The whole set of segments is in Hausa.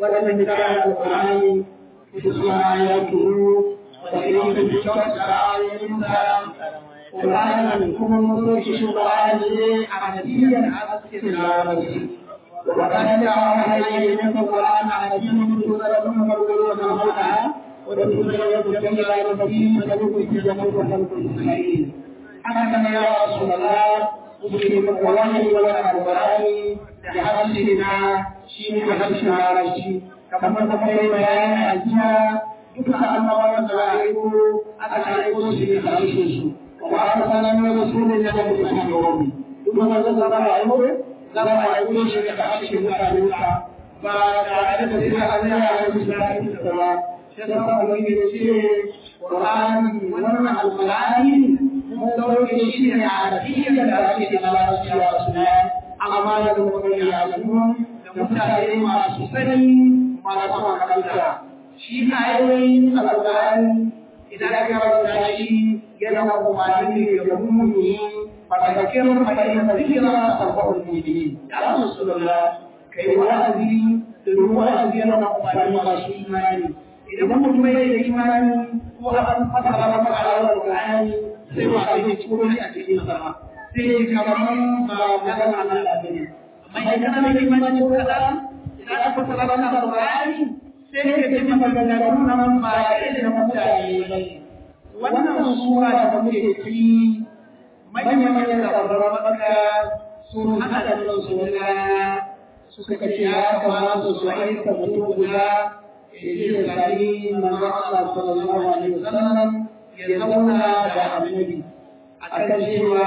waɗanda ta alƙur'ani kusurwa ya turu da irin da kyautar da ayoyinsa ƙur'ani kuma mutum shi ƙur'ani ne a nadiyar askin larabci وكان عليه من القرآن على دين سورة مرغوب مرغوبة وتسورة جميلة المسيح تلوك في جميع خلق إسرائيل حكم يا رسول الله مسلم القرآن ولا القرآن بحبسنا شين بحبسنا على شيء كما تقول بيان أجنا duka annabawan da ra'ayi aka aiko su ne a cikin su wa arsalna min rasulin ila qawmi duk wanda zai ra'ayi zama a yi shi da ake mutane ka ba tare da sai an yi a yi daɗin sa ba sai da ba wani da ce Qur'ani wannan alqur'ani mun dauke shi ne a arabiyyar da ake da larabci a suna amma da kuma ya lamu da mutane masu sani masu makaranta shi ayoyin alqur'ani idan aka karanta shi yana umarni ne ga mummuni فذكر فإن الذكرى تنفع المؤمنين يا رسول الله كي وأذي للوأذي أنا أمري رسول إيماني إذا كنت بين إيماني وأن فتح ربك على القرآن سوى أن تقول لي أتي السماء sai kaman ba magana na labari amma idan kana da imani ko kada idan aka fara da Qur'ani sai ka ji magana nan ba irin mutane wannan sura da muke ciki manya-manyan labaran maka sun haɗa da su wani suka ce ya kamata su aika mutum guda ya je da sami manzo Allah sallallahu alaihi wasallam ya zauna da annabi akan cewa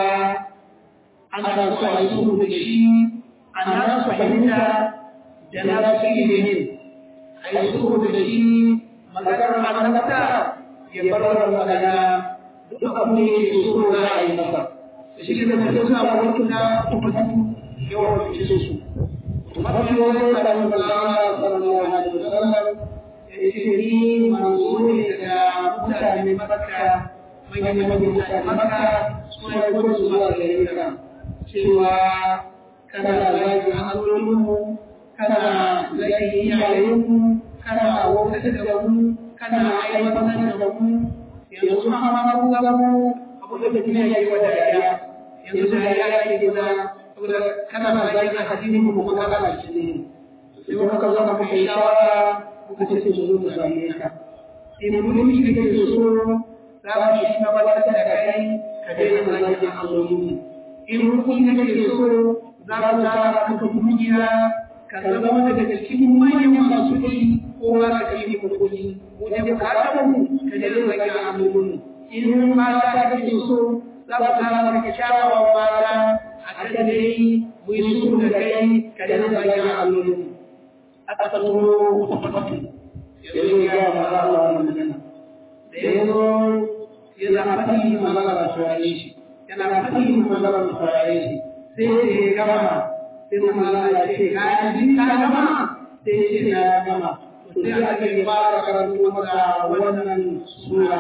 ana so a yi sulhu da shi ana su fahimta da na su ilimin a yi sulhu da shi maganar annabta ya bar magana duk abin da yake so za a yi masa shi da mutum suna wani na tukutu yawan fice su mafi wani da mun zama sallallahu alaihi wasallam ya ce ni manzo ne daga mutane makka manyan manyan mutane makka suna gudu zuwa gare ka cewa kana zagi hannulinmu kana zagi iyayenmu kana wautar da mu kana aiwatar da mu yanzu ma mu ga mu abu da kuma yayi wa dariya yanzu da ya yi gida saboda kana ba zai ga hadini mu kuma kana shi ne sai muka zo muka yi shawara muka ce su zo mu same ka sai mun yi da ke so za mu shi na wata da kai ka daina zagin alloli in hukun da ke so za mu tara ka kungiya ka zama daga cikin manyan masu kuɗi ko ma ka yi kuɗi mu da bukatar mu ka daina zagin alloli in mata kake so za ku tara maka kyawawan mata a kan dai mu yi su da kai ka da zagin alloli aka tsoro tabbatu yanzu ya ga maza Allah wannan magana da yanzu ya zama fadi magana da saurare shi yana fadi magana da saurare shi sai ya gama sai kuma Allah ya ce ka ji ka gama sai ya ce na gama sai aka yi fara karatu masa wannan sura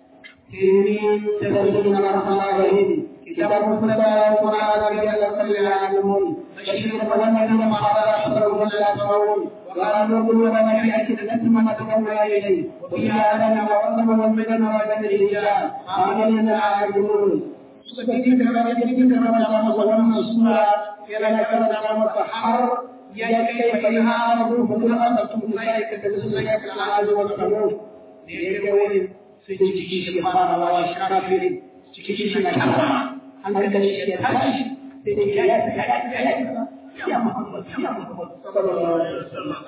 إني تدرسون الرحمن الرحيم كتاب مصدر القرآن رجال صلى يعلمون بشير والذين مع أشهرهم لا يسمعون وقالوا قلوبنا في أكدة ما تدعونا إليه وفي آذان وعظم والمدن وجد الرجال آمين يعلمون سبحانك ربك ربنا وظلمنا السورة إلى كرنا والسحر يا كيف إنها أرض فلأنتم ذلك تبسلك العاد والقلوب ليكون sai ciki shi fara wa shi kafiri ciki shi na kafa hankali shi ya tashi sai dai ya ya ya ya Muhammad ya Muhammad sallallahu alaihi wasallam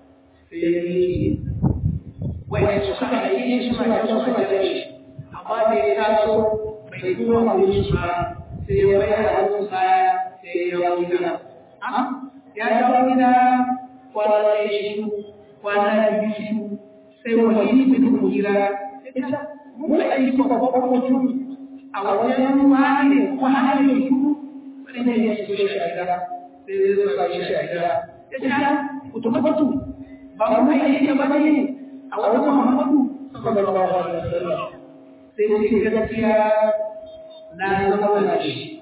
sai wai su suka yi suna da suka da shi amma da ya taso bai kuma mawuyin shi ba sai ya bayar da hannun sa sai ya yawo gida ya dawo gida kwana ya shi kwana biyu sai wani mutum gida ita mun aiki babban mutum a wajen wani wani su wani ne ya shigo shi a gida sai zai zo sami shi a gida ya ce kutu kutu ba mu aiki ba ne a wajen muhammadu sallallahu alaihi wasallam sai ce gaskiya na zama na shi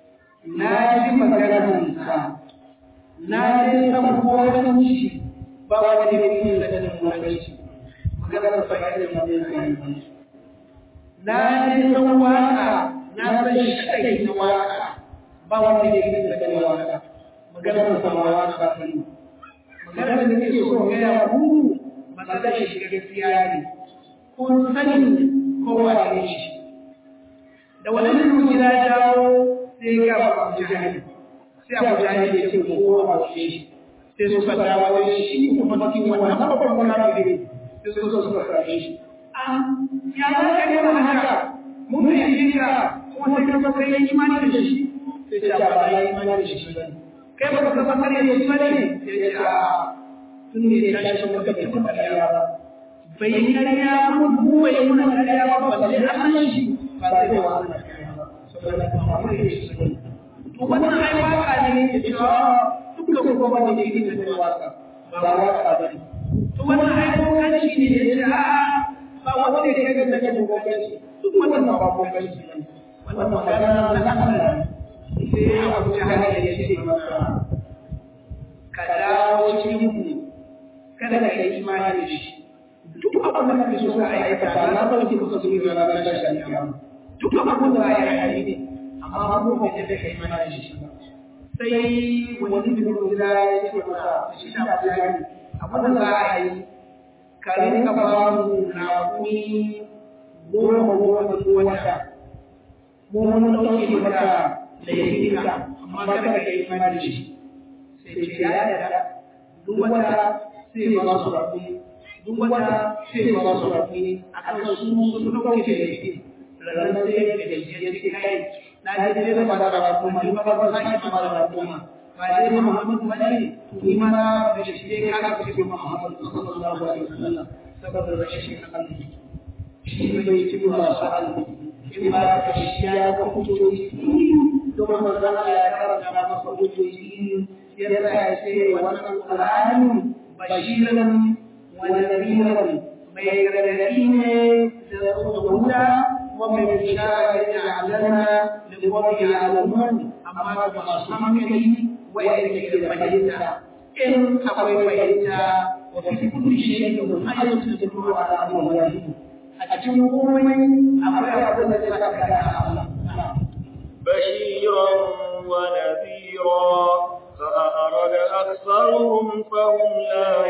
na ji maganar sa na ji sabuwar shi ba wani ne ne da ganin mutunci maganar sa ga irin wannan sai na ji san waka na san shi kai na waka ba wanda ke yin da ganin waka maganar sa ma waka ne maganar da nake so ga ya ku maganar shi gaskiya ne kun sani ko wane shi da wani mutum gida dawo sai ga Abu Jahil sai Abu Jahil ya ce ko ko shi sai suka dawo da shi kuma cikin wannan babban kafiri sai suka suka kare shi ya za ka yi mana haka mun fi yi ka kuma sai ka kai imani da shi sai ce ba ya imani da shi ba kai ba ka san kare da shi ba ne sai ce a tun ne ya tashi maka bai kuma kariya ba bai yi kariya ba mu bai yi mana kariya ba balle Allah shi ba zai wa Allah kariya ba saboda ba mu yi shi to wannan ai waka ne ke cewa dukkan kuma wanda ke yin da waka ba waka ba ne to wannan ai kokanci ne ya ce a ba wanda ke ga da kan kokanci duk wannan ba kokanci ne wannan magana na Allah sai Abu Jahal ya ce masa ka dawo cikin mu kada ka yi imani da shi duk abin da kake so ka aikata na sauke ka so yi ranar tashin kiyama duk abin da ya yi ne amma mu ba da kai imani da shi ba sai wani bin gida ya ce masa shi na bayani abin da za a yi ka rinka ba mu raƙumi goma goma da wata mu mun ɗauke maka da ya yi ka amma kada ka yi imani da shi sai ce ya yarda duk wata sai ba su raƙumi duk wata sai ba su raƙumi a kan su sun ɗauke da ya yi ranar sai ya ga ya ce kai na je ne ba da raƙuma ni ba ba za ki ba da raƙuma ba dai Muhammadu ba ne to ni ma na da shi dai ka ga ce Muhammadu sallallahu alaihi wasallam saboda rashin hankali shi bai ci ba sa alƙi in ba ka shi ya ga hujjoji to manzon Allah ya karanta masa hujjoji ya tsaya ce wannan Qur'ani bashiran wa nadhiran mai gargadi ne da huda wa mai bishara ya aljanna da wani alamun amma ga masu hankali wa'anda ke da fahimta in akwai fahimta wa fi kulli shay'in ayatun tadullu ala amrihi a cikin komai akwai abin da zai saka da Allah بشيرا ونذيرا فأعرض أكثرهم فهم لا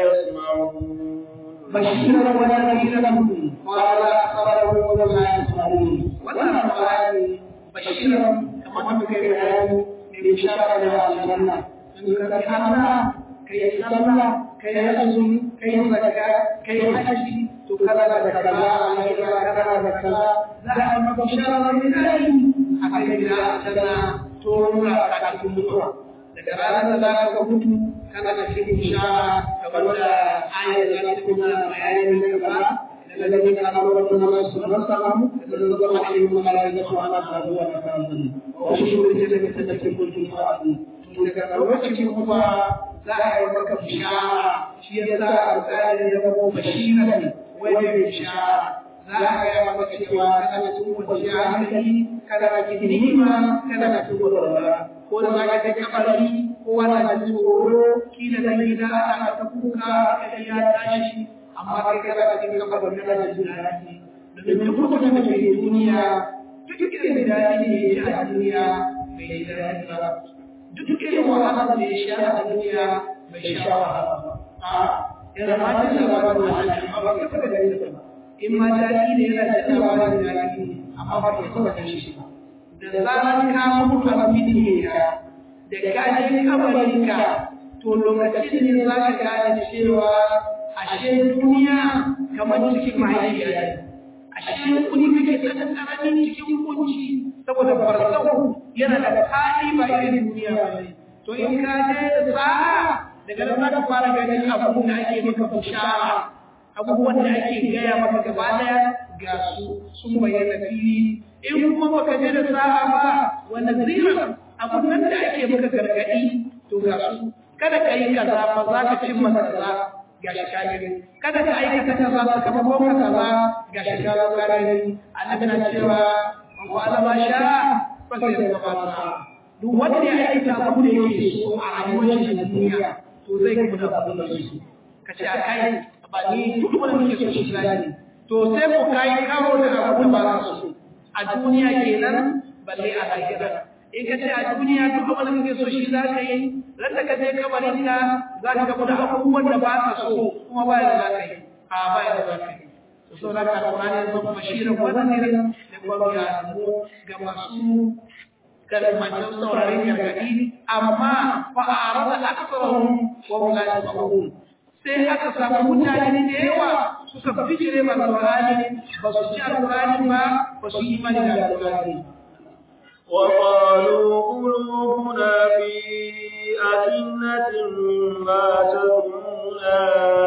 يسمعون بشيرا ونذيرا قال أكثرهم فهم لا يسمعون ولا القرآن بشيرا كما تذكر الآن بشارة للجنة إن كان الله كي صلى كي أزم كي زكاة كي حج تكذا كذا عليك كذا كذا لا أما بشارة من الله akai da tana tora ka cikin mutuwa daga ranar da za ka mutu kana da cikin bishara kamar da ayar da ta kuma bayani na gaba daga lalmin al'amuran da zama su na samu da zan zama a yi mana da su ana faruwa da kanzan wasu shi ne daga tattakin kulkin fa'adu daga lokacin kuma za a yi maka bishara shi ya sa alƙalin ya zama bashiran wani bishara za a gaya maka cewa kana cikin kwanciyar hankali kana cikin ni'ima kana cikin walwala ko da za ka je kabari ko wani jin tsoro kila da gida ana ta kuka kai ya tashi amma kai kana cikin kabari kana jin daɗi domin duk lokacin da ke duniya duk irin daɗi ne ya a duniya bai yi daɗi ba duk irin wahala da ya sha a duniya bai sha wahala ba a yana ma jin labarin wahala amma ba ka taɓa gani ba in ma daɗi ne yana da labarin daɗi ne amma ba ka taɓa gani shi ba da zarar ka mutu a fili ka da ka je kabarinka to lokacin ne za ka gane cewa ashe duniya kamar cikin mahaifiya ne ashe kuni kake ɗan ƙaramin cikin kunci saboda farsahu yana da hali ba irin duniya ba ne to in ka je da sa'a daga nan za ka fara ganin abubuwan da ake maka bishara abubuwan da ake gaya maka gaba daya ga su sun bayyana fili in kuma baka je da sa'a ba wanda zirin abun nan da ake maka gargadi to ga su kada ka yi kaza ba za ka cimma kaza ga shi kagani kada ka aikata kaza sakamakon ka kaza ga shi kagani annabi na cewa man fa'ala ma sha fa sai ya fara duk wanda ya aikata abu da yake so a rayuwar shi na duniya to zai kuma da abin da yake ka ka ce a kai ba ni duk wanda nake so shi zaki to sai ku kai karo da abu da ba za su a duniya kenan balle a lahira in ka ce a duniya duk abin da kake so shi za ka yi ran da ka je kabarin ka za ka gamu da abubuwan da ba ka so kuma ba da za ka yi a ba da za ka yi to so da ka Qur'ani ya zama bashirin wa nadirin da kuma ya zamo ga masu kalmacin sauraron gargadi amma fa arada aktharuhum wa hum la yasma'un sai aka samu mutane da yawa suka bijire ma Qur'ani ba su ci Qur'ani ba ba su yi imani da Qur'ani وقالوا قلوبنا في أكنة ما تدعونا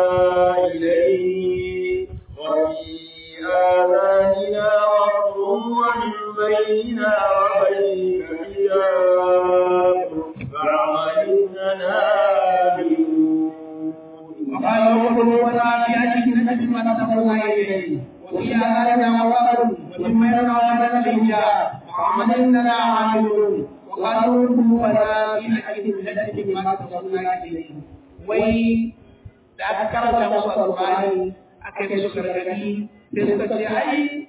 إليه وفي آذاننا وقر ومن بيننا وبينك حجاب فاعمل إننا وقالوا قلوبنا في أكنة ما تدعونا إليه وفي آذاننا وقر ومن بيننا وبينك حجاب وعمل إننا عاملون وقالوا قلوبنا في أكنة ما تدعونا إليه وي da aka karanta musu alƙur'ani aka yi musu gargaɗi da suka ce ai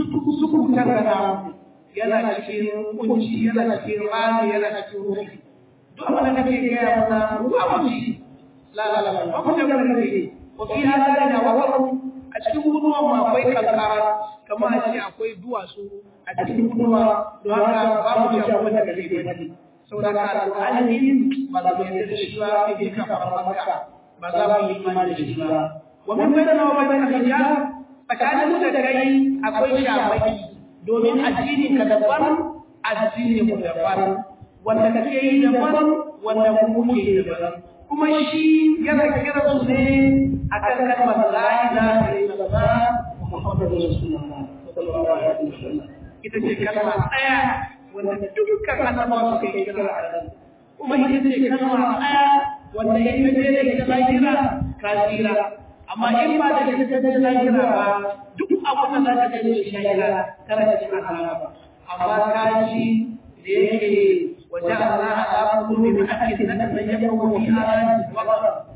suku tarkana yana cikin kunci yana cikin rami yana cikin rufi duk abin da kake gaya mana mu abuci la la la ba ku da gargaɗi wa fi hada da wasu a cikin guduwa mu akwai kankara kamar a ce akwai duwatsu a cikin guduwa don haka babu ci abin da kake gani saboda ka alƙur'ani ba za mu yarda da shi ba sai dai ka fara maka ba za mu yi imani da shi ba wa min bayyana wa bayyana hijab tsakanin da kai akwai shamaki domin addini ka daban addini mu daban wanda kake yi daban wanda mu muke yi daban kuma shi yana kira su ne akan kalmar la ilaha illallah muhammadur rasulullah sallallahu alaihi wasallam ita ce kalma tsaya wanda dukkan annabawa suka yi kira a kan kuma ita ce kalma tsaya wanda ya yi da ita lahira ka tsira amma in ba da ita ta lahira ba duk abin da za ka gani shi lahira kana cikin azaba amma ka ji da yake waje Allah ala kulli min akid nan da ya kawo fi ayati wa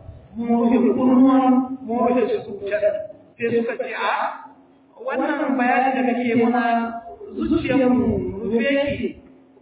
mu fi kurman mu fi su sai suka ce a wannan bayani da kake muna zuciyarmu rufe ki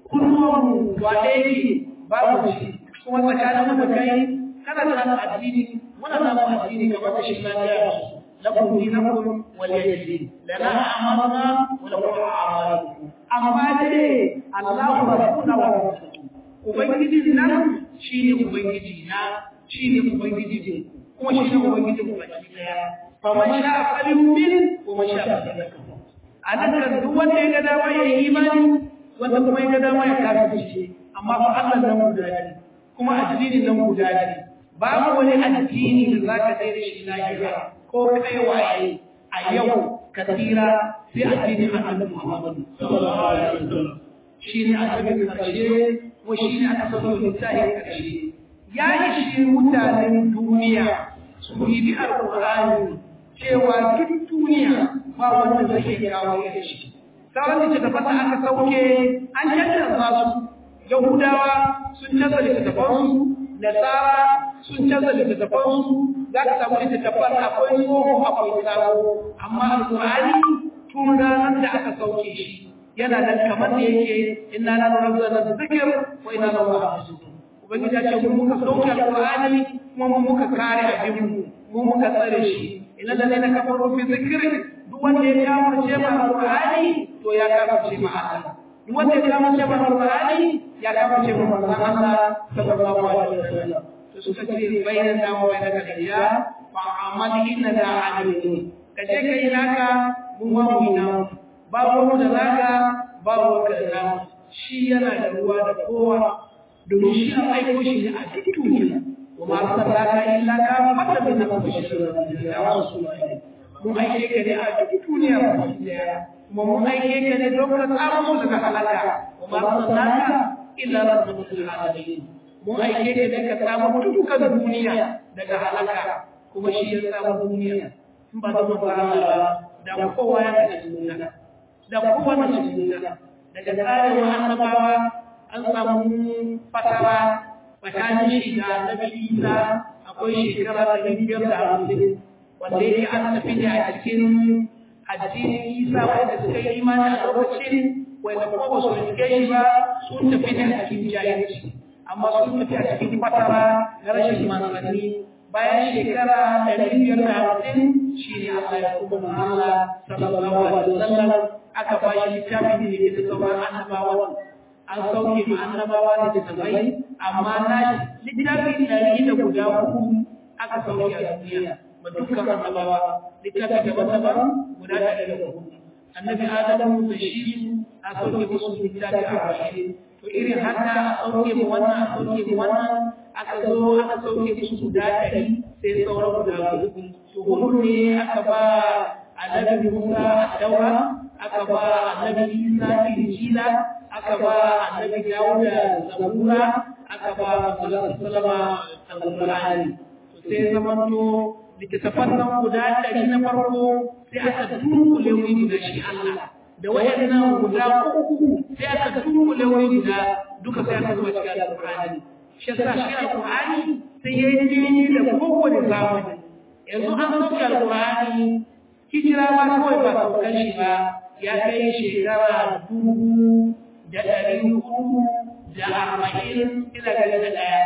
kurman wa ɗaya babu shi kuma tsakanin mu da kai kana da addini muna da addini kamar da shi na ga lakum dinakum wal yadin lana amalna wa lakum a'malukum amma dai Allahu rabbuna wa rasuluhu ubangiji nan shine ubangiji na shine ubangiji kuma shine ubangiji mu baki daya fa man sha'a falyu'min wa man sha'a falyakfur anan kan duk wanda ya ga dama ya yi imani wanda kuma ya ga dama ya kafirce amma fa Allah nan guda ne kuma addinin nan guda ne babu wani addini da zaka kai da shi lahira ko kai waye a yau ka tsira sai addinin Annabi Muhammad sallallahu alaihi wasallam shine addinin karshe ko shine aka sabo littafin karshe ya ishi mutanen duniya su yi alqur'ani cewa duk duniya ba wanda zai kawo ya shi sauran da fata aka sauke an canza su yahudawa sun canza littattafansu nasara sun canza littattafansu za ka samu littattafan akwai tsoho akwai sabo amma alƙur'ani tun ranar da aka sauke shi yana nan kamar da yake inna la nazzalna dhikr wa inna lahu lahafizun ubangiji ya ce mu muka sauke alƙur'ani kuma mu muka kare abin mu mu muka tsare shi inna ladina kafaru fi dhikri duk wanda ya kafirce ma alƙur'ani to ya kafirce ma Allah duk wanda ya kafirce ma alƙur'ani ya kafirce ma manzon Allah sallallahu alaihi wasallam suka ce bayan da wa bayan da ya fa amal inna da amilun kaje kai naka mun ma mu ina babu mu da naka babu ka da shi yana da ruwa da kowa domin shi an aiko shi ne a duk duniya wa ma arsalaka illa ka fata bin nabiyyi ya rasulullahi mun aike ka ne a duk duniya ba kuma mun aike ka ne don ka tsara mu daga halaka wa ma arsalaka illa rabbul alamin mun aike ka daga samu dukkan duniya daga halaka kuma shi ya samu duniya in ba da manzo Allah ba da kowa ya ga duniya da kowa na duniya daga tsarin annabawa an samu fatara tsakanin shi da Nabi Isa akwai shekara ɗari biyar da hamsin wanda yake an tafi ne a cikin addinin isa wanda suka yi imani a lokacin wanda kuma ba su rike shi ba sun tafi ne a cikin jahilci amma sun tafi a cikin fatara na rashin manzanni bayan shekara ɗari biyar da hamsin shi ne Allah ya kuma Allah sallallahu alaihi wasallam aka ba shi littafin da ke da sauran annabawan an sauke ma annabawa da littattafai amma na littafi ɗari da guda uku aka sauke a duniya ba dukkan annabawa littafi daban-daban guda ɗari da uku annabi adamu da shi a sauke musu littafi a bashi to irin haka a sauke mu wannan a sauke mu wannan aka zo aka sauke musu guda ɗari sai sauran guda uku to hudu ne aka ba annabi musa a daura aka ba annabi isa injila aka ba annabi dawuda zabura aka ba manzon sallama alqur'ani sai zamanto littattafan nan guda ɗari na farko sai aka dunkule wuri guda shi Allah da wayannan guda uku sai aka dunkule wuri guda duka sai aka zuba cikin alqur'ani shi yasa shi alqur'ani sai ya yi daidai da kowane zamani yanzu an sauke alqur'ani hijira ma kawai ba saukan shi ba ya kai shekara dubu da ɗari hudu da arba'in ina gani da ɗaya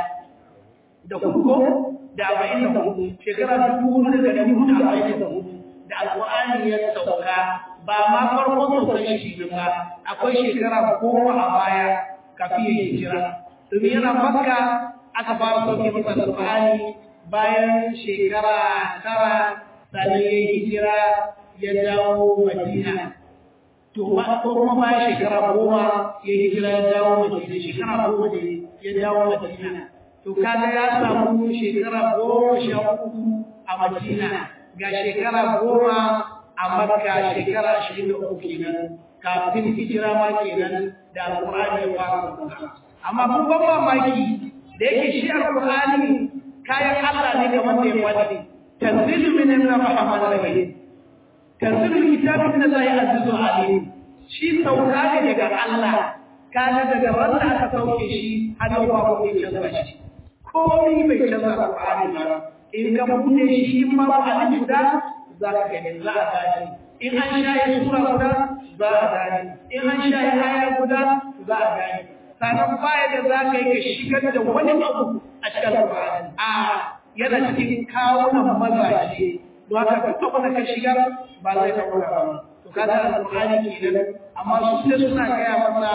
da kuko da arba'in da hudu shekara dubu hudu da ɗari hudu da arba'in da hudu da alƙur'ani ya sauka ba ma farkon saukan shi ba akwai shekara goma a baya kafin ya hijira domin yana makka aka fara sauke masa alƙur'ani bayan shekara tara sannan ya hijira ya dawo madina to ba ko kuma bayan shekara goma ya hijira ya dawo madina shekara goma da ya dawo madina to kaga ya samu shekara goma sha uku a madina ga shekara goma a makka shekara ashirin da uku kenan kafin hijira ma kenan da alƙur'ani ya fara sauka amma kun ban mamaki da yake shi alƙur'ani kayan Allah ne kamar da ya faɗi tanzilu min ar-rahman ar-rahim tanzilu kitabu min Allah azizul alim shi sauka ne daga Allah kaga daga wanda aka sauke shi har yau ba ku canza shi komai bai canza Qur'ani ba in ka bude shi in ma ba alif guda za ka gani za a gani in an shaye sura guda za a gani in an shaye aya guda za a gani sannan baya da za ka yi ka shigar da wani abu a cikin Qur'ani a yana cikin kawunan mazaje don haka duk abin da ka shigar ba zai ɗauka ba to kaga alƙur'ani kenan amma su sai suna gaya masa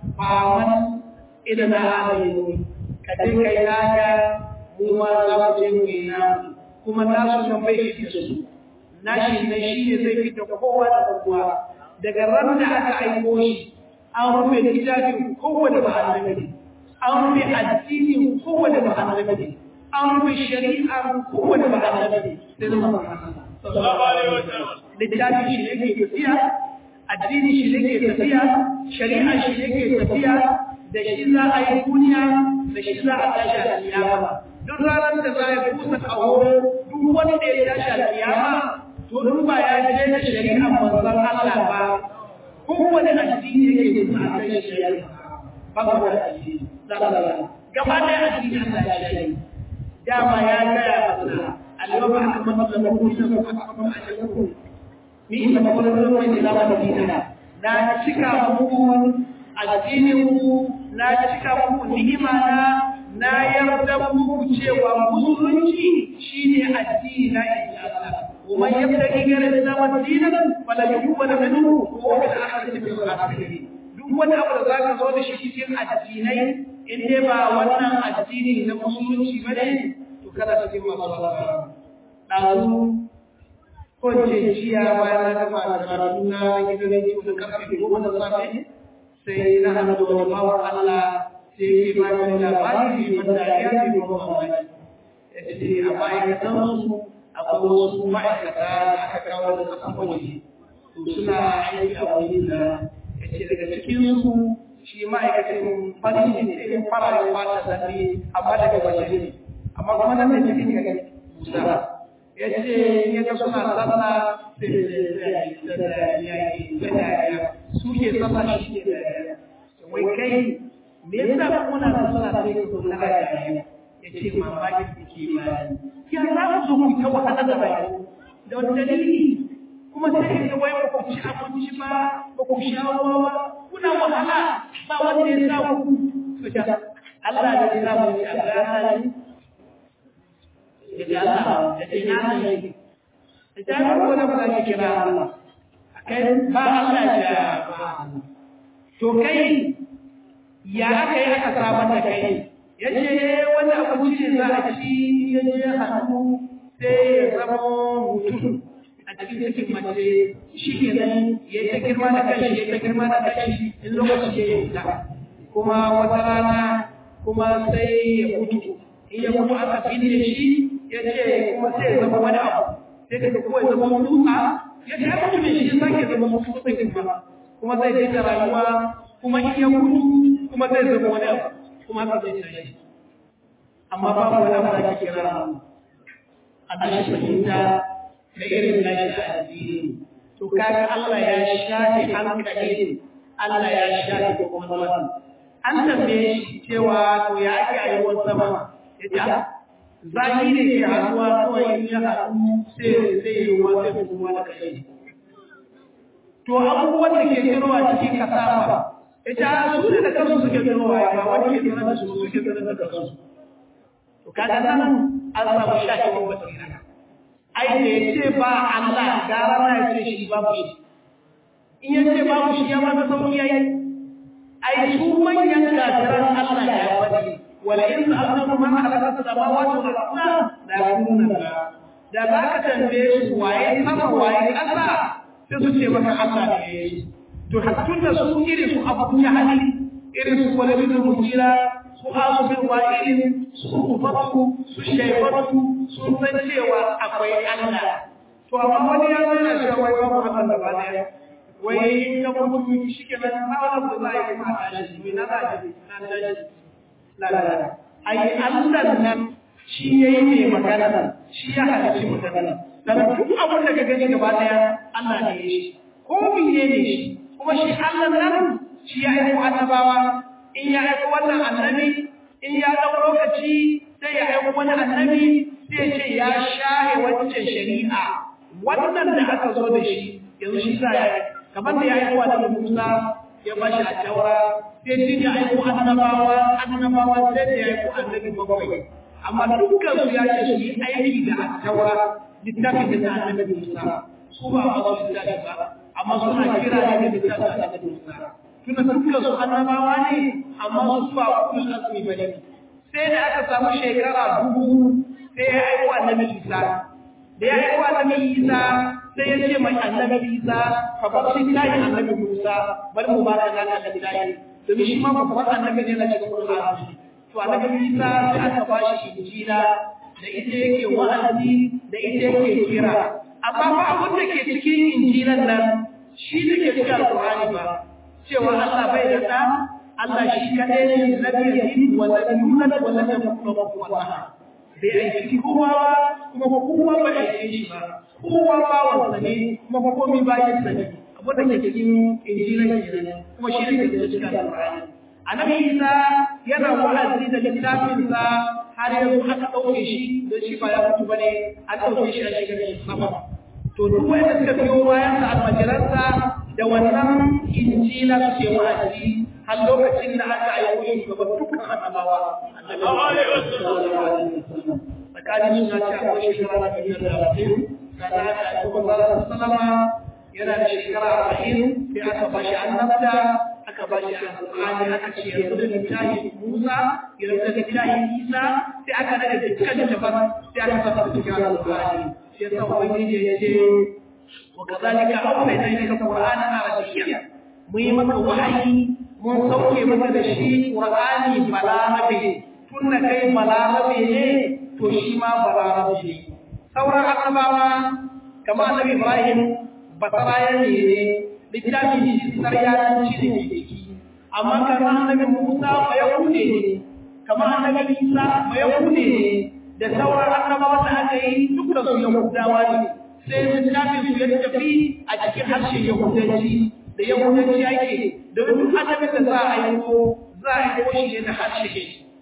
faman idan na alayi ka je kai naka mu ma za mu je mu yi namu kuma nasu nan bai shi su nashi ne shi ne zai fita kowa da kowa daga ran da aka aiko shi an rufe littafin kowane ba annabi an rufe addinin kowane ba annabi an rufe shari'ar kowane ba annabi sai zama sallallahu alaihi wasallam littafin shi ne ke tafiya addini shi ne ke tafiya shari'a shi ne ke tafiya da shi za a yi duniya da shi za a tashi a kiyama duk ranar da za a kusa kawo duk wanda ya tashi a kiyama to duk ba ya je da shari'a manzon Allah ba kowane addini yake kusa a kai shari'a ba ba da addini gaba da addini Allah ya shi dama ya gaya masa اليوم أكملت لكم دينكم وأتممت عليكم نعمة ورحمة إلى مدينة لا cika muku addininku na cika muku ni'ima na na yarda muku cewa musulunci shine addini na inji Allah ومن يبتغي غير الاسلام دينا فلا يقبل منه وهو في الاخره من الخاسرين duk wani abu da zaka zo da shi cikin addinai in dai ba wannan addini na musulunci bane kada cikin masu asara. Ɗazu ko ce jiya bayan na gama karatu na gidan rediyo da karfe goma da safe sai na hannu da wani bawan Allah sai ke ba da labari mai ban dariya mai ban mamaki. Ya ce a ma'aikatan su akwai wasu ma'aikata da aka kawo da kasan waje. To suna aiki a wani da ya ce daga cikin su shi ma'aikacin fari ne fara fata zafi amma daga waje ne. amma kuma nan da cikin ya gani Musa ya ce ya ga suna sallah sai da yayi da dariya su ke sallah shi ke dariya wai kai me yasa kuna sallah sai ka zo na dariya ya ce mamakin da ke bayani ya za ku zo ku ta wahala da bayani da wani dalili kuma sai ka wai ba ku ci abinci ba ba ku sha ruwa ba kuna wahala ba wanda ya sa ku to da Allah da ya sa mu a rana ne ya ce Allah ya ce na ne ya ce ba ko da ba za ki kira Allah kai ba Allah ya ba to kai ya aka yi aka samar da kai ya ce wani abinci ne za a ci ya je hannu sai ya zama mutum a cikin cikin mace shi ke nan ya ta girma da kashi ya ta girma da kashi in lokaci ya yi ta kuma wata rana kuma sai ya mutu in ya mutu aka binne shi ya ce kuma sai ya zama wani abu sai ka kuma ya zama mutuwa ya ce ya mutu ne shi ya sake zama mutuwa kuma kuma zai dinga rayuwa kuma in ya mutu kuma zai zama wani abu kuma haka zai tashi amma babu wani abu da ake kira Allah shi fahimta da irin nashi addini to kaga Allah ya shafe hankalin Allah ya shafe kwakwalwar an tambaye shi cewa to ya ake a ruwan sama ya ce zaki ne ke haɗuwa kawai in ya haɗu sai sai yi ruwa sai kuma da kai to abubuwan da ke tsirowa cikin kasa ba ita su ne da kansu suke tsirowa ba wani ke tsirowa da su suke tsirowa da kansu to kaga nan an samu shafewar basira ai da ya ce ba Allah gara na ya ce shi babu shi in ya ce babu shi ya mata sauki yayi ai su manyan kafiran Allah ya faɗi wala in sa'altum man khalaqa samawati wal arda la yakununa da za ka tambaye su waye sama waye ƙasa sai su ce maka Allah ne ya yi to hattun da su irin su abu jahali irin su walidul mujira su asu bin wa'ilin su ubatu su shaibatu sun san cewa akwai Allah to amma wani ya zo yana cewa wai babu Allah da baya wai in ka mutu shi ke nan ba wani ba za a yi ma tashi mai na zaji na tashi lalala ai Allah nan shi ya yi mai magana shi ya halicci magana dan duk abin da ka gani gaba daya Allah ne ya shi ko miye ne shi kuma shi Allah nan shi ya aiko annabawa in ya aiko wannan annabi in ya dau lokaci sai ya aiko wani annabi sai ya ce ya shahe wancan shari'a wannan da aka zo da shi yanzu shi sa ya kamar da ya aiko annabi Musa ya ba shi a taura sai din ya aiko annabawa annabawa sai da ya aiko annabi bakwai amma dukkan su ya ce su yi aiki da taura littafin da annabi Musa su ba ba su littafi ba amma suna kira ne da littafin annabi Musa tuna dukkan su annabawa ne amma su ba kullu asmi bane sai da aka samu shekara dubu sai ya aiko annabi Isa da ya aiko annabi Isa sai ya ce mai annabi Isa ka bar littafin annabi Musa bar mu ba da annabi Isa domin shi ma babban annabi ne na cikin Qur'ani to annabi Isa sai aka bashi injila da ita yake wa'azi da ita yake kira amma ba abin da ke cikin injilan nan shi da ke cikin alqur'ani ba cewa Allah bai da ɗa Allah shi kadai ne lam yalid wa lam yulad wa lam yakul lahu kufuwan ahad bai aiki kowa ba kuma kowa ba aike shi ba kowa ba wasa ne kuma komai ba ya sani abin da ke cikin injilan kenan kuma shi ne ke cikin alqur'ani annabi Isa yana wa'azi da littafinsa har yanzu aka ɗauke shi don shi ba ya mutu bane an ɗauke shi a shigar shi sama to duk wanda suka biyo bayan sa almajiransa da wannan injila suke wa'azi har lokacin da aka aiko shi gaban dukkan annabawa tsakanin suna ce akwai shekara da biyar da arba'in sannan aka aiko manzara sallama yana da shekara arba'in sai aka bashi annabta aka ba shi alƙur'ani aka ce yanzu da littafin Musa yanzu da littafin Isa sai aka nada dukkan littafan sai aka fasa cikin alƙur'ani sai yasa ubangiji ya ce wa kazalika awhayna ilayka qur'anan arabiyyan mu yi maka wahayi mun sauke maka da shi qur'ani balarabe tunna kai balarabe ne to shi ma balarabe ne sauran annabawa kamar annabi Ibrahim basarayen ne littafin shi saryanci da ke ciki amma kamar annabi Musa ba ya kude ne kamar annabi Isa ba ya kude ne da sauran annabawa da aka yi dukkan su Yahudawa ne sai littafin su ya tafi a cikin harshen Yahudanci da Yahudanci ake da duk annabin da za a yi ko za a yi ko shi ne da harshe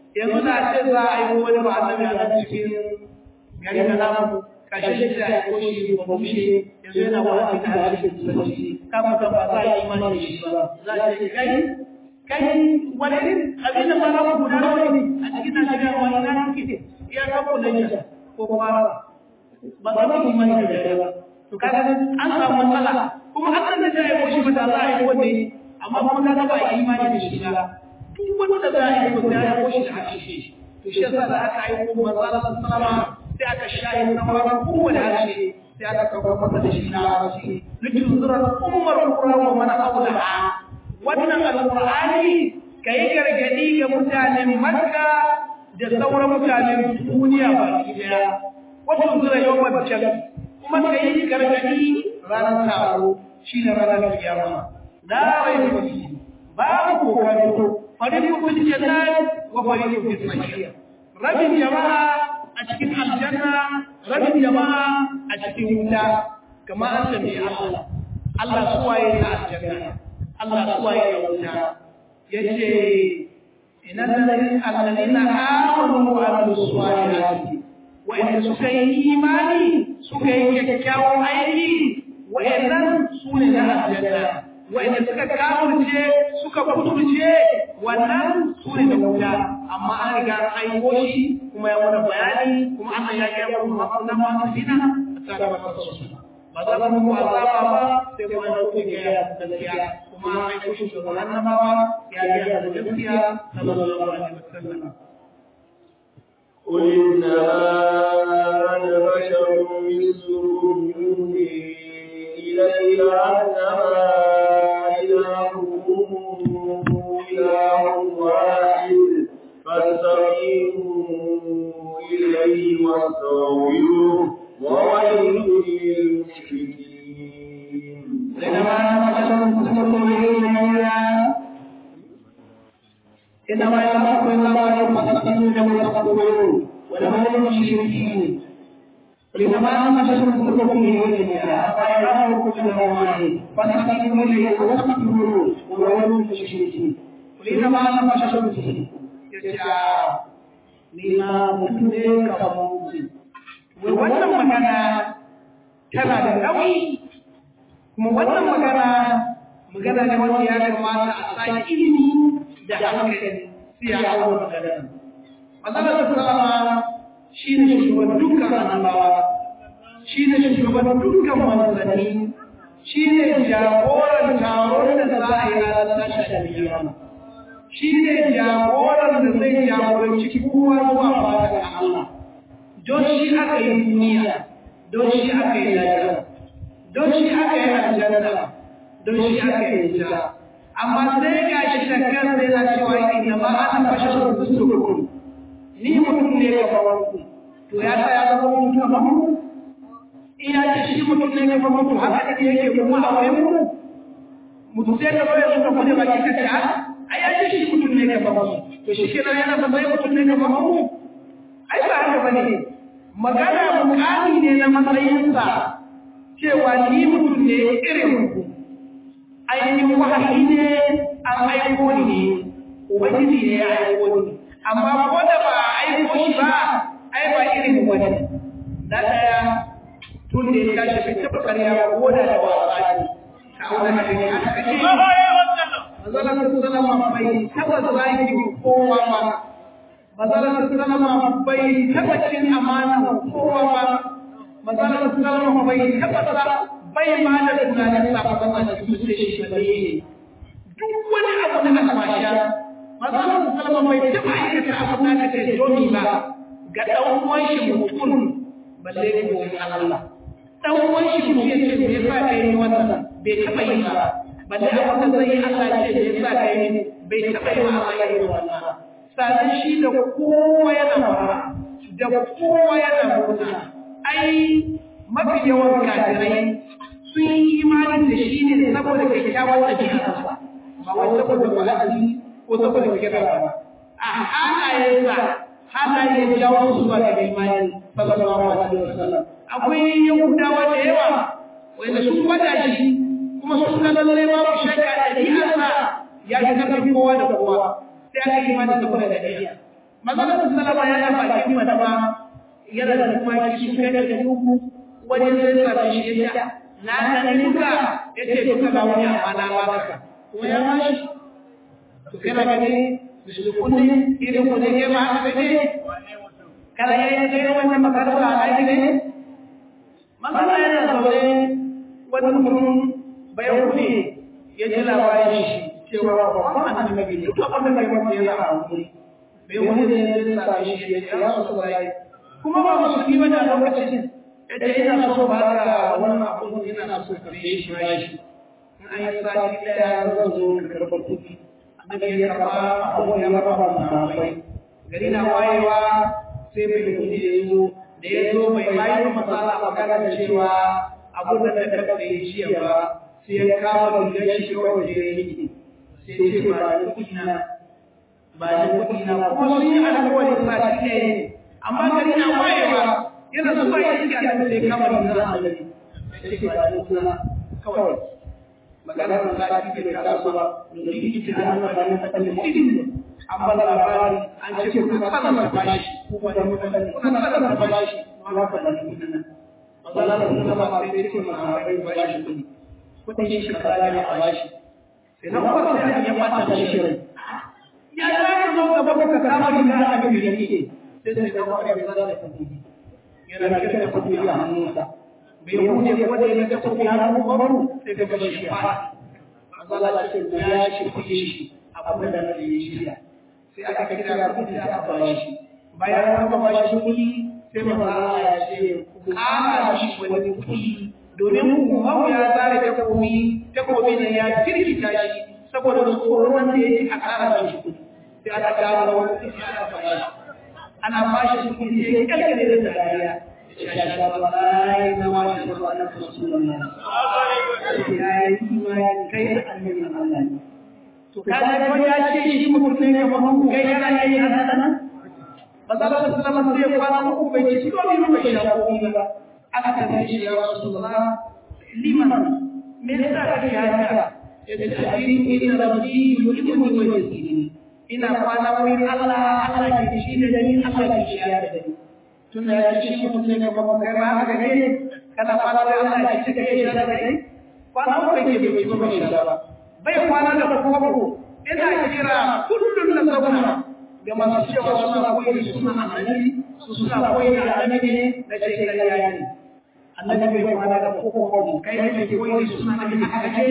yanzu da ce za a yi wani ba annabi a nan cikin gari da namu kashe shi da ya koshi ba mushe yanzu yana wa'azi da harshen turanci kafin ka ba za a yi imani da shi ba za a ce kai kai wani abin da ba za ku guda nawa ne a cikin Najeriya wani na kike iya kafa da ko kuma ba za ku imani da shi ba to kaga an samu matsala kuma an san da ya koshi ba da za a yi wanda amma kuma kaga ba a yi imani da shi ba duk wanda za a yi ko ya koshi da harshe to shi yasa da aka yi ko manzo sallama sai aka shayi sauran kowane harshe sai aka kawo masa da shi na harshe likin zurar ummar kura wa mana aula wannan alqur'ani kai gargadi ga mutanen makka da sauran mutanen duniya baki daya wato zura yawan jami kuma kai gargadi ranar taro shine ranar kiyama la raiba fihi babu kokanto fariqu fil jannat wa fariqu fis sa'ir rabin jama'a a cikin aljanna rabin jama'a a cikin wuta kama an tambaye Allah Allah suwaye na aljanna Allah suwaye na wuta yace innal ladina amanu wa amilus salihati wa in suka yi imani suka yi kyakkyawan aiki wa innan sune na aljanna wa'inda suka kafirce suka kuturce wannan su ne da wuta amma an riga an aiko shi kuma ya mana bayani kuma Allah ya gaya mu mafauna masu fina a sakamakon su ba za mu mu azaba ba sai kuma an kuke gaya gaskiya kuma an aiko shi shugaban annabawa ya gaya da gaskiya sallallahu alaihi wasallam قل إنما أنا بشر مثلكم يوحي إلي أنما إلهكم إله واحد فاستقيموا إليه واستغفروه وويل للمشركين إنما أنا بشر مثلكم يوحي إنما يخاف الله فاستقيموا واستغفروه ولا للمشركين إنما أنا بشر مثلكم يوحي أفيراه كل واحد فاستقيموا إليه واستغفروه وويل للمشركين إنما أنا بشر مثلكم ni ma mutum ne kamar mutum. Wai wannan magana tana da nauyi, kuma wannan magana magana ne wanda ya kamata a sa ilimi da hankali sai ya hau magana. Matsalar sallama shi ne shugaban dukkan annabawa, shi ne shugaban dukkan manzanni, shi ne jagoran taron da za a yi ranar tashar biyar. shi ne jagoran da zai jagoranci kowa zuwa fadar Allah. Don shi aka yi duniya, don shi aka yi lafiya, don shi aka yi aljanna, don shi aka yi jira. Amma sai ga shi da kansa yana cewa inna ma ana bashar rusulukum. Ni mutum ne kamar ku. To ya sa ya zama mutum kamar ku? Ina ce shi mutum ne kamar ku haka ne yake kuma a wayan ku? Mutum sai ka zo ya suka kuje baki ka ce ai ai shi mutum ne kamar mu to shi kenan yana ba sai mutum ne kamar mu ai ba haka bane magana mukami ne na matsayinsa cewa ni mutum ne irin ku ainihin wahayi ne an aiko ni ne ubangiji ne ya aiko ni amma ko da ba a aiko shi ba ai ba irin wani na daya tun da ya tashi bai taɓa karya ko da da wasa ne ka auna hadisi aka kashe Mazalar Salama bai taɓa zagi kowa ba, Mazalar Salama bai taɓa cin amana kowa ba, Mazalar Salama bai taɓa sa bai ma da tunanin sabon a cikin su shi ba ne. Duk wani abu na almasha, Mazalar Salama bai taɓa aikata abu na ka ce domi ba ga ɗan uwan shi mutum balle ne wani Allah. Ɗan uwan shi mutum ya ce bai sa ka yi wannan bai taɓa yi ba. balle abin da zai Allah ce da yasa kai ne bai taɓa yi wa Allah yi wannan sannan shi da kowa yana fara da kowa yana murna ai mafi yawan kafirai sun yi imani da shi ne saboda kyakkyawar ɗabi'arsa ba wai saboda wa'azi ko saboda kira ba a halayensa halayen jawo su zuwa ga imani sallallahu alaihi wasallam akwai yahudawa da yawa wanda sun gwada shi kuma sun ga lallai babu shakka ɗabi'arsa ya fi ƙarfin kowa da kowa sai aka yi mata saboda ɗabi'a Manzon sallama ya yi bakin madama yana da kuma ki sun kai da uku wajen zai sami shi ya na ta duka ya ce duka ba wani amma na baka kuma ya ba shi to kana gani su kunne irin kunne ke ma haka ne kana ya yi kai wannan makaranta a aiki ne masana yana zaune wani mutum bayan kuɗi ya ji labarin shi cewa babban annabi ne duk abin da ya yana a wuri bai wani ne ya sami shi ya ce ya rasu kuma ba musulmi bane a lokacin yace ina so ba ka wannan abun ina so ka yi shi ba shi in an yi sati daya zan zo ka karɓa kuɗi annabi ya karɓa abun ya raba sahabbai gari na wayewa sai bai kuɗi ya zo da ya zo bai bayi masala magana cewa abun da ka karɓa yi shi ba sai ya kama rigar shi kawai da ya yi sai ya ce ba ni kuɗi na ba ni kuɗi na kuma sun yi alƙawarin sati ɗaya ne amma gari na wayewa yana zuwa ya iske annabi sai kama da zan annabi sai ce ba ni kuma kawai magana da sa ki bai taso ba domin ita da Allah ba ne ta kalle mutum an ba labari an ce kuna sanar da bashi kuma da mutane kuna sanar da bashi ma ka da kudin nan Allah da kuma ba sai ce ma sahabbai bashi kudi kudin shi kaza ne a bashi sai na kuma sai ya fata shi rai ya za ka zo gaba ka kama riga a ga yake sai sai ga wani bai zara kudi yana kira da kudi a hannunsa bai wuce ko da ya ga kudi a hannun baro sai ga shi fa Allah ce ko ya shi kudi shi abin da na yi shi sai aka kira kudi aka ba shi bayan aka ba shi kudi sai manzo Allah ya ce ku ƙara shi wani kudi domin ku ya zare ta komi ta komi ne ya kirkita shi saboda tsoron da yake a ƙara shi kudi sai aka gano wani kudi aka ba shi ana bashi kuɗi sai kalkale da dariya ya wallahi na ma shi ko annabi rasulullah ya yi imani kai da annabi Allah ne to kaga ko ya ce shi mutum ne kamar ku kai kana yi haka nan Bazala sallallahu alaihi wa sallam ko bai ce ko ni bai da ko ba aka tambaye shi ya rasulullah liman me yasa kake haka yace ajiri inna rabbi yuhibbu wa yasini ina kwana wurin Allah Allah ke shi da ni Allah ke shi da ni tun da ya ce shi mutum ne kuma kai ma haka ne kana kwana wurin Allah ke shi da shi da kai kwana ko ke bai ko bai da ba bai kwana da koko ina kira kullun da zauna ga masu cewa suna koyi da suna annabi su suna koyi da annabi ne da ce kariya ne annabi bai kwana da koko kai ne ke koyi da suna annabi haka ce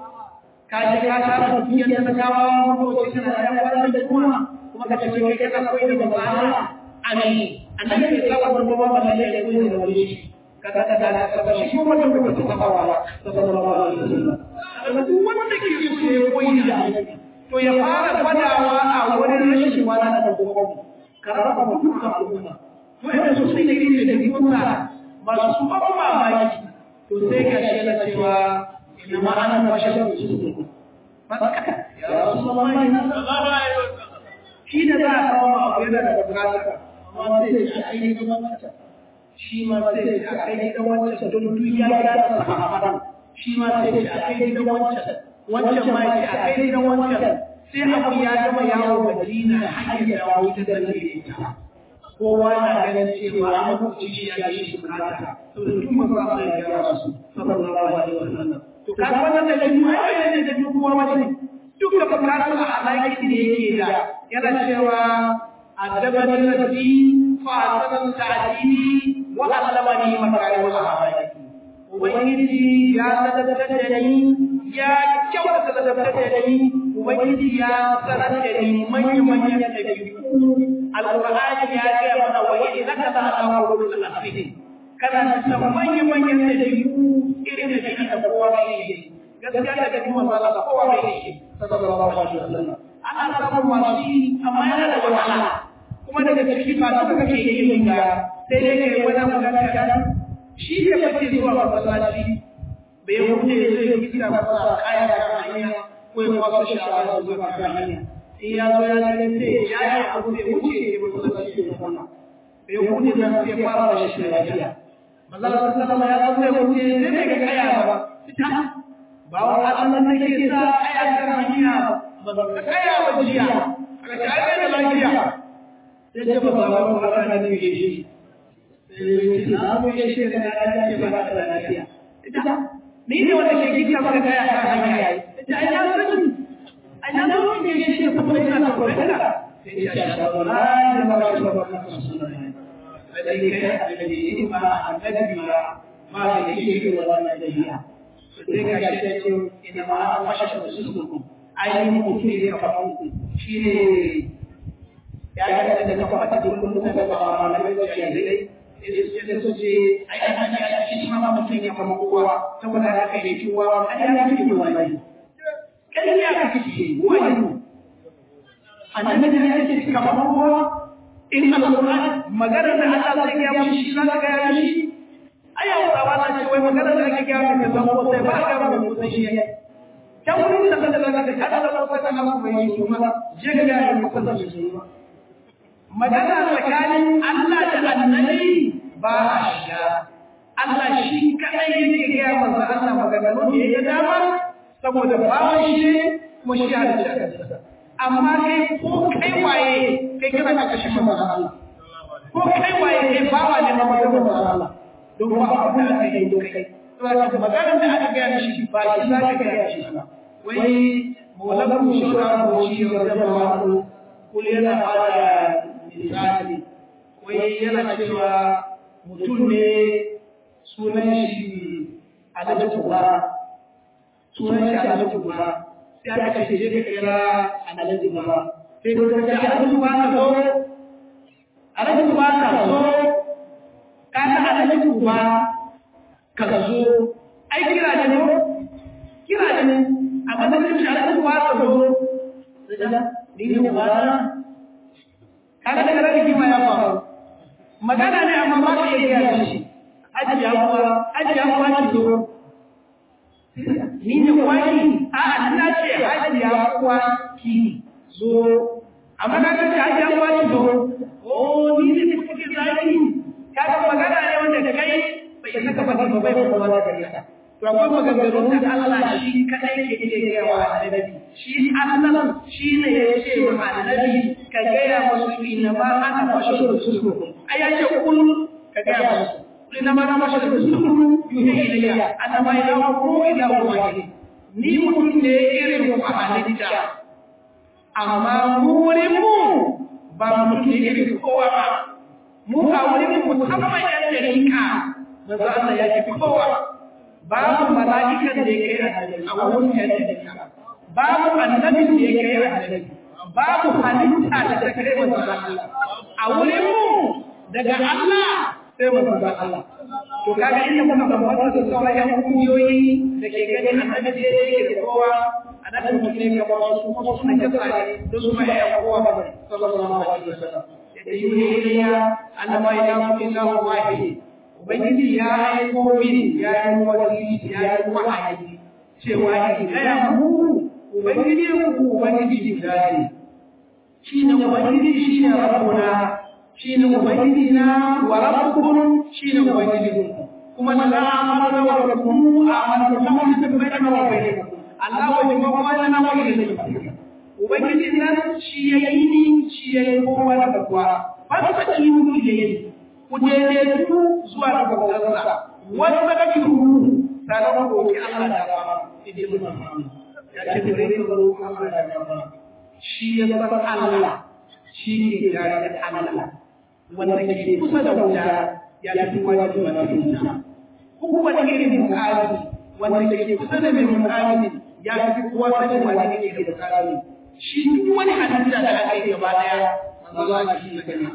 ka je ka tara dukiyar talakawa motoci suna da yawan da kuma kuma ka ce kai kana koyi da manzo Allah amin annabi bai saba da kuma ba da ya koyi da wani shi ka ka ka da ka shi kuma da kuma ta kawa ba sallallahu alaihi wasallam duk wanda ke so ya koyi da annabi to ya fara gwadawa a wurin rashin wani da kuma ka raba mu dukkan al'umma wanda su sai ne da kuma masu ban mamaki to sai ga shi na cewa إنما أنا بشر مثلكم فسكت يا رسول الله shi da za a kawo abu yana da bukata amma sai ce a kai gidan wancan shi ma sai ce a kai gidan wancan don duk ya ya da sahaban shi ma sai ce a kai gidan wancan wancan ma ce a kai gidan wancan sai abu ya gama yawo Madina har ya dawo ta da ita kowa na ganin cewa an hukunci shi ya yi bukata saboda duk masu Allah ya gyara su sallallahu alaihi wasallam to ka wannan da shi ai ne da duk kowa wani duk da bukatun alaƙi da yake da yana cewa adabani rabbi fa asana ta'dili wa allamani makarim al-akhlaq ubangiji ya ladabtar da ni ya kyauta ladabtar da ni ubangiji ya sanar da ni manyan manyan dabi'u alqur'ani ya ga mana wa innaka la ala qulul asfin kana da manyan manyan dabi'u irin da shi da kowa ne gaskiya da kuma masala da kowa ne sallallahu alaihi wasallam ana samun masu amma yana da wahala kuma daga cikin masu da kake yin ga sai dai kai wani magana kan shi ne kake zuwa masallaci bai wuce zai gida masa kaya da hanya ko ya wasu shawara zuwa kan hanya in ya zo ya ga sai ya yi abu bai wuce ya masallaci ya kwana bai wuce da sai fara da shi lafiya manzala sallama ya zo ya wuce sai bai ga kaya ba ba wa Allah ne ke sa kaya kan hanya ba ka kaya ba jiya aka ce ai da lafiya sai ce ba ba ba ba na ne shi na mu ya shi da na ce ba ta da lafiya ita ni ne wanda ke kika maka kaya a hanya ita ai na sani ai na zo ne shi da kuma ina da kokara sai ya sha ba na ba ba ba ba sunan da kai da ni ma annabi ma ma da yake da wannan dabi'a sai ga shi da ce ina ma an washe su su ainihin mutum ne kamar ku shi ne ya ga da kafa ta kullum da ba ma na bai da dai sai su ce ai an ya shi ma mutum ne kamar kowa saboda haka ne kowa an ya fi wani kai ya ka kici wani annabi ne yake kamar kowa in alquran magana da Allah zai ya mu shi zaka ga ya shi aya wa ba ce wai magana da ake ga mu da ko sai ba ga mu sai shi can wurin da kada da kada kada da ko sai Allah bai yi kuma je ga ya mu kusa su ba magana tsakanin Allah da annabi ba a shiga Allah shi kadai yake ga manzo Allah maganganu da ya dama saboda bawan shi kuma shi halitta amma kai ko kai waye kai kana ka kashe manzo Allah ko kai waye kai bawa ne na manzo Allah don ba abun da kai don kai saboda maganar da aka gaya shi ba shi za ka gaya shi ba wai maulabu shura ko shi da jama'a kul yana bada misali wai yana cewa mutum ne sunan shi alhaji kubara sunan shi alhaji kubara sai aka ce je ka kira alhaji kubara sai ka ce alhaji kubara ka zo alhaji kubara ka zo ka ta alhaji kubara ka zo ai kira ne ko kira ne amma da shi alhaji kubara ka zo ni ne kubara kaga daga nan rigima ya faru magana ne amma ba ka iya gaya shi aji ya kuwa aji ya kuwa ki zo ni ne kwaki a ina ce aji ya kuwa ki zo amma ka ce aji ya kuwa ki zo oh ni ne kuke zaki kaga magana ne wanda kai bai saka ba ba bai kuma da gare ka to akwai maganganun da Allah shi kadai ke iya gaya wa annabi shi Allah shi ne ya ce wa annabi ka gaya musu inna ma ana bashar rusulukum ai ya ce kul ka gaya musu kul inna ma ana bashar rusulukum yuhi ilayya ana ma ila ku ila wahid ni mutum ne irin ku a halitta amma mu wurin mu ba mutum ne irin kowa ba mu a wurin mu musamman yan dalika manzo Allah ya ce kowa babu mala'ikan da ya kai a wurin yan dalika babu annabin da ya kai annabi babu halitta da ta kai manzon Allah a wurin mu daga Allah sai manzon Allah to kaga inda muka bambanta da sauran yan kungiyoyi da ke ganin annabi da yake da kowa annabi mutum ne kamar su kuma suna kasa ne da su ma ya kowa ba sallallahu alaihi wasallam da yuni ilayya annama ilaha illahu wahid ubangiji ya aiko mini ya yi wasili ya yi wahayi cewa in gaya mu ubangiji ku ubangiji guda ne shi ne ubangiji shi ne rabbuna shi ne ubangiji na wa rabbukum shi ne ubangiji kuma na amana wa rabbukum amana kuma shi ne bayyana wa bayyana Allah wa jama wa na wa bayyana ubangiji nan shi ya yi ni shi ya yi kowa da kowa fasa ki mu ilayhi ku daidaitu zuwa ga bautarsa wanda kake ruhu sanan ku ki Allah da ba idan mun ya ce da rai ga roƙon Allah da ba shi ya san Allah shi ne tare da Allah wanda ke kusa da wuta ya fi wajibi na wuta kowane irin mukami wanda ke kusa da mai mukami ya fi kowa sanin wani ne ke da mukami shi duk wani halitta da aka yi gaba daya manzo Allah shi ne kana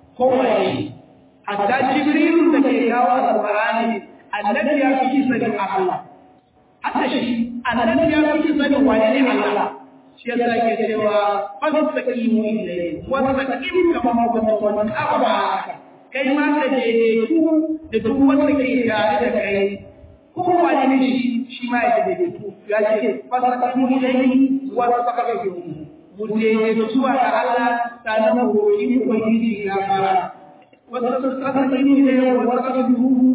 kowane hatta jibrilu da ke kawo alqur'ani annabi ya fi sanin Allah hatta shi annabi ya fi sanin wani ne Allah shi yasa ke cewa fastaqimu ilayhi wa taqim kama kuntum aqwa kai ma ka je ku da duk wanda ke tare da kai ko wani ne shi shi ma ya je ku ya ce fastaqimu ilayhi wa taqim mu je zuwa ga Allah sanan mu yi ubangiji ya fara wa tastaqimu ilayhi wa taqim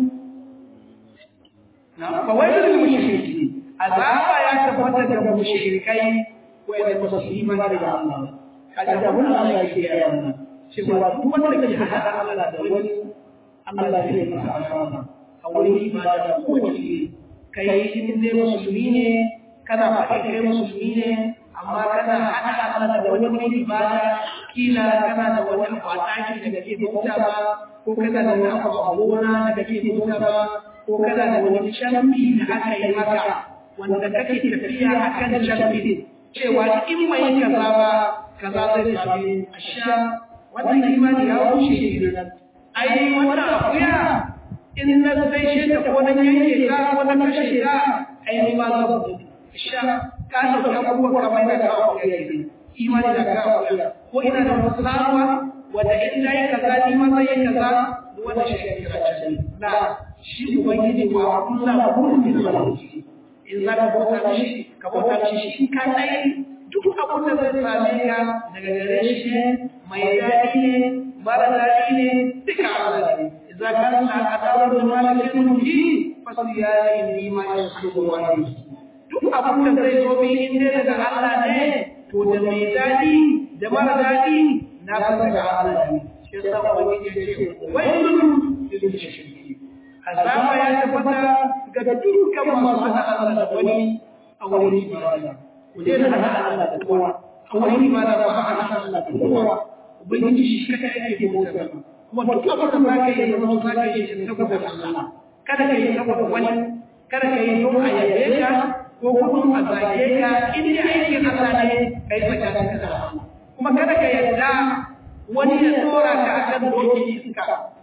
na fa wai mushriki azaba ya tabbata da mushrikai wanda ba su yi mana da Allah kaga abun da Allah yake yi wannan cewa duk wanda ke haɗa Allah da wani Allah zai masa azaba a wurin ibada ko wace kai in dai musulmi ne kana faɗi kai musulmi ne amma kana haɗa Allah da wani wurin ibada kila kana da wani abu a ɗaki da kake bauta ba ko kana da wani abu a gona da kake bauta ba ko kana da wani shambi da aka yi maka wanda kake tafiya a kan shambi cewa in mai kaza ba kaza zai same a sha wannan imani ya wuce kenan ai wannan akuya in na sai shi ta ko na yanke ta ko na kashe ta ai ni ma za ku sha ka dauka abubuwa kamar da ka akuya ne imani da ka akuya ko ina da wasu sabuwa wanda in na yi kaza ni ma zai yi kaza wanda shi ya kira can na shi ubangiji wa Allah kullum da zalunci in za ka bauta mishi ka bauta mishi shi ka tsaye duk abin da zai same ka daga gare shi ne mai daɗi ne mara daɗi ne duka Allah ne idza kana adawu da malikin mulki fasiyani ni ma yasubu wani duk abin da zai zo bi in dai daga Allah ne to da mai daɗi da mara daɗi na san daga Allah ne shi yasa ubangiji ya ce wailun lil mushriki azaba ya tabbata ga dukkan masu hada Allah da wani a wurin ibada ku je da hada Allah da kowa a wurin ibada ba a hada Allah da kowa ubangiji shi kada yake bauta kuma duk abin da zaka yi zama zaka yi saboda Allah kada ka yi saboda wani kada ka yi don a yabe ka ko kuma a zage ka in dai aikin Allah ne kai tsakanin ka da Allah kuma kada ka yarda wani ya tsora ka akan doki iska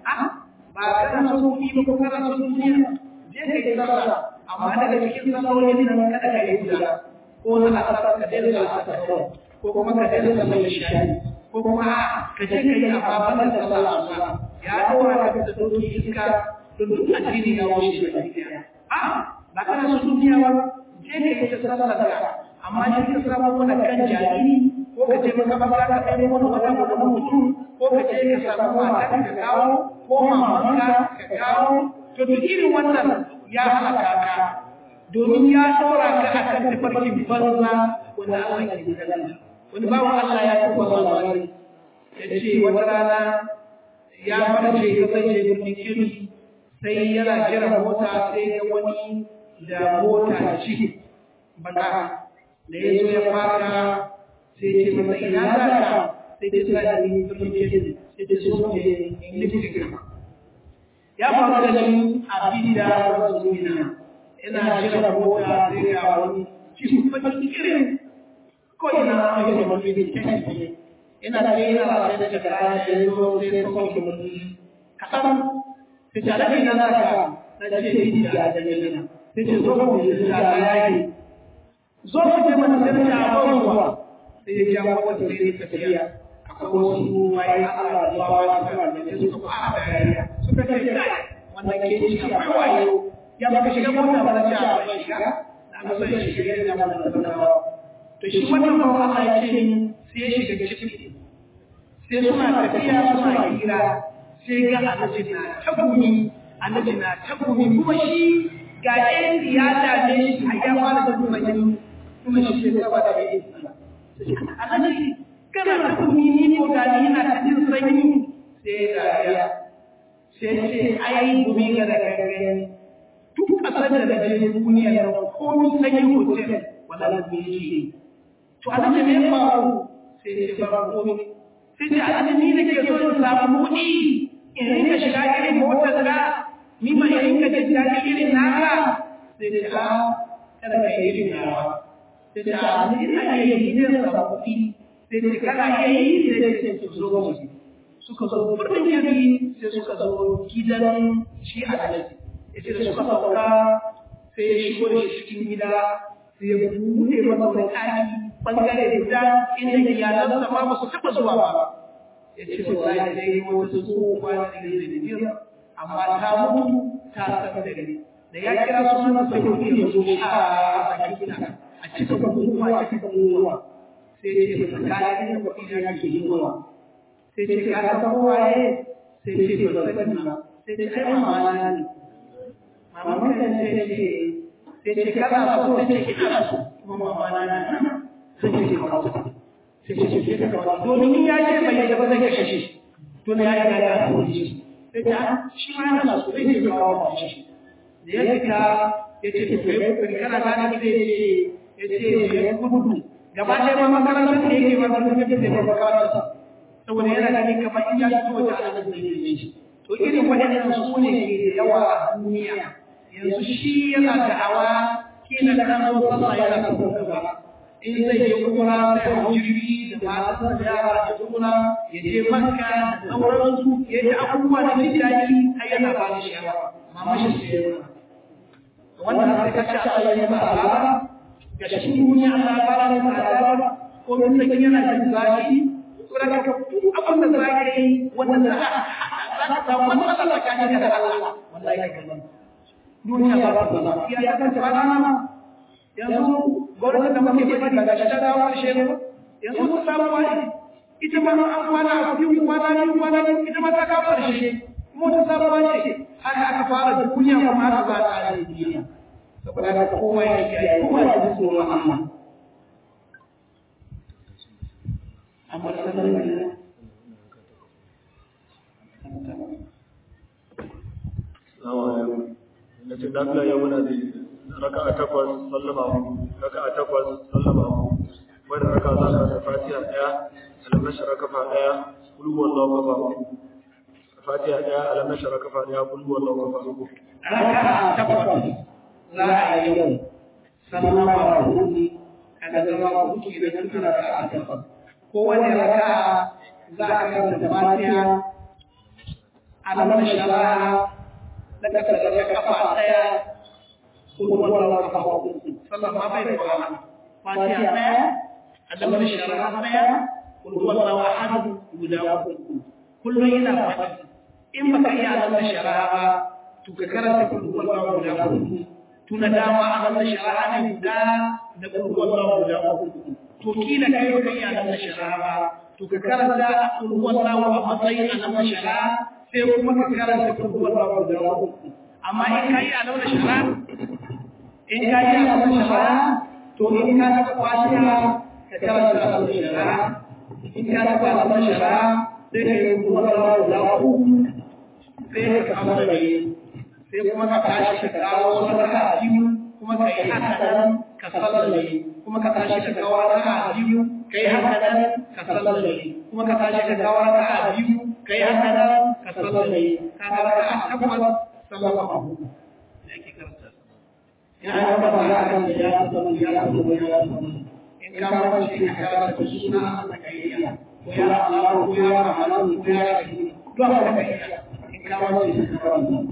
ba kana son kuɗi ba ko kana son duniya je ka yi sallah amma daga cikin sallolin nan kada ka yi guda ko na asar ka daina asar ko kuma ka daina sallar shayi ko kuma ka je ka yi amma ban da sallah asuba ya dora ka da doki iska don duk addini ya wuce da duniya a ba kana son duniya ba je ka yi sallar ka amma je ka samu wani kan jahili ko ka je makamata ka ɗaya wani wata wani mutum ko ka je ka samu mata ka kawo ko mamanka ka kawo to duk irin wannan ya halaka ka domin ya ɗora ka a kan tafarkin banza wanda Allah ke gudana wani bawan Allah ya tuba labari ya ce wata rana ya farce ya zai je birnin kirki sai yana jira mota sai ga wani da mota ciki baka da ya zo ya fara sai ce masa ina za ka sai ce sa da ni birnin kirki sai ce so ne in liftin ya faru da ni a bida zumina ina jira mota sai ga wani cikin bakin irin ko ina ake da wani ne ina da ina da sai da kaya da zo sai ko ko mun kasan sai ta da ina na ka na ce ni da da ina sai ce zo mu yi da yayi zo mu je mana sai ta abubuwa sai ya ja wata sai ta tafiya akwai wasu wai Allah da bawa suna da sai suka fara dariya suka ce kai wannan ke ci akwai wayo ya baka shiga mota ba na ce a bai shiga na so ya shiga da wannan da to shi wannan ba Allah ya ce sai ya shiga ciki sai suna tafiya suna hira sai ga annabi na tagumi annabi na tagumi kuma shi ga ɗayan siyasa ne shi a ya fara da kuma yi kuma shi ke gaba da ya yi annabi kana tagumi ni ko ga ni ina cikin sanyi sai ga ya sai ce ai gumi ga da gangani duk ƙasar da na je duniya da ko sanyi hotel wala gumi yake to annabi me faru sai ce ba komai sai ce annabi ni nake so in samu kuɗi in rinka shiga irin motar ka ni ma in rinka jin daɗi irin naka sai ce a kada ka yi irin nawa sai ce a ni ina iya yi zai samu kuɗi sai ce kana iya yi sai ce su zo mu suka zo birnin kirki sai suka zo gidan shi a alaji ya ce da suka sauka sai ya shigo da shi cikin gida sai ya buɗe masa wani ɗaki bangare guda inda iyalansa ma ba su taɓa zuwa ba ya ce wallahi dai wata tsohuwa da ne da jira amma ta mutu ta san da gari da ya kira sunan sai kuɗi ya zo a sakina a cika bukukuwa a cika bukukuwa sai ce ba tsakanin da kuɗi na ke zuwa sai ce ka san kowaye sai ce ba sani ba sai ce ai mama na ne mama kan sai ce sai ce kana so sai ce ina so kuma mama na ne sai ce ka kawo sai ce ce ka kawo domin in ya ce bai yadda ba zai kashe shi tun ya riga ya kore shi sai ta shi ma yana so zai je kawo ma shi da ya fita ya ce to kai kokari kana gane sai ya ce ya ce ya gudu gaba ɗaya ma makarantar da yake ba zan tafi da makarantarsa saboda yana ganin kamar in ya fito da alaƙar da yake shi to irin waɗannan su ne ke da yawa a duniya yanzu shi yana da'awa kila da kan zo sallah yana son gaba in zai je umra sai hau jirgi da masu da yara da umra ya je makka da sauransu ya ji abubuwa da jin daɗi har yana ba da shawara mama shi sai ya wannan sai ka ce Allah ya ba azaba ga shi duniya Allah ya fara da azaba ko mun san yana jin zafi to daga abin da za ka yi wannan za ka samu matsala tsakanin da Allah wallahi ka duniya ba ta zama ya kan ta rana yanzu gwamnati da muke faɗi daga shi ta dawo ƙarshe ne yanzu mun samu wani ita ma an kwana a biyu kwana biyu kwana biyu ita ma ta kawo ƙarshe kuma ta samu wani haka aka fara duniya kuma aka ba ta da duniya saboda haka kowa ya kiyaye kowa ya ji tsoron Allah amma sanar da Assalamu alaikum. Na ce dan Allah ya muna da raka'a takwas sallama mu raka'a takwas sallama mu wanda raka za ka da Fatiha daya alam nashra kafa daya kul huwallahu kafa uku Fatiha daya alam nashra kafa daya kul huwallahu kafa uku raka'a takwas za a yi yau sallama hudu kaga zama hudu ke da tun raka'a takwas kowane raka'a za a karanta Fatiha alam nashra da kasa da kafa daya kullu wallahu kafa uku sallama bai da wahala fatiha daya adamu da shara daya kullu wallahu ahad guda uku kullu yana fadi in baka iya adamu da shara ba to ka karanta kullu wallahu guda uku tuna dama adamu da shara ne guda da kullu wallahu guda uku to kila kai baka iya adamu da shara ba to ka karanta kullu wallahu a matsayin adamu da shara sai kuma ka karanta kullu wallahu guda uku amma in kai adamu da shara in ka yi abin shara to in ka taɓa fatiha ka karanta abin shara in ka taɓa abin shara sai ka yi kuma rawa da uku sai ka kamalaye sai kuma ka tashi ka kawo sadaka a biyu kuma ka yi haka nan ka sallaye kuma ka tashi ka kawo raka a biyu ka yi haka nan ka sallaye kuma ka tashi ka kawo raka a biyu ka yi haka nan ka sallaye ka ga raka a takwas sallama a hudu in an gaba za a kan da ya zama ya zama ya zama in ka mace ka karanta suna Allah ka iya ko ya Allah ko ya Rahman ko ya Rahim duk abin da ka iya in ka mace ka karanta